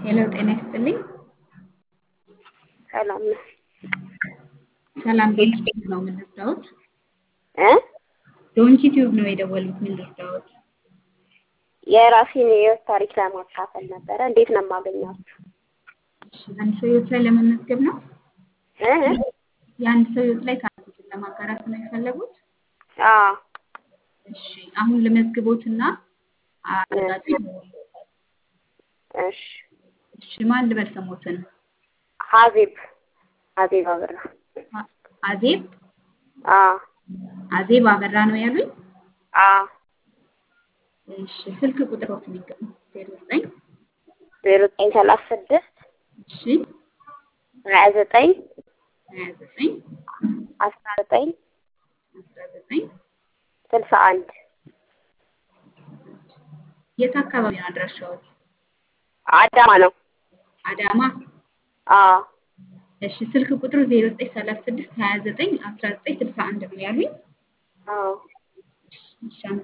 ሄሎ ጤና ይስጥልኝ። ሰላም ነው ሰላም ዶንኪ ቲዩብ ነው ምን ልርዳዎት? እ ዶንኪ ቲዩብ ነው የደወሉት ምን ልርዳዎት? የራሴን የህይወት ታሪክ ለማካፈል ነበረ። እንዴት ነው የማገኛችሁ? እሺ አንድ ሰው ህይወት ላይ ለመመዝገብ ነው? እ የአንድ ሰው ህይወት ላይ ታሪኮችን ለማጋራት ነው የፈለጉት? አዎ እሺ አሁን ልመዝግቦትና አረጋግጥ ይደውልዎታል። እሺ እሺ ማን ልበል ስሞትን? ሀዜብ ሀዜብ አበራ አ- አዜብ አዎ አዜብ አበራ ነው ያሉኝ? አዎ እሺ ስልክ ቁጥሮትን ይገኙ ዜሮ ዘጠኝ ዜሮ ዘጠኝ ሰላሳ ስድስት እሺ ሀያ ዘጠኝ ሀያ ዘጠኝ አስራ ዘጠኝ አስራ ዘጠኝ ስልሳ አንድ የት አካባቢ ነው አድራሻዎት? አዳማ ነው። አዳማ አዎ እሺ ስልክ ቁጥሩ 0936 29 19 61 ነው ያሉኝ። አዎ እሺ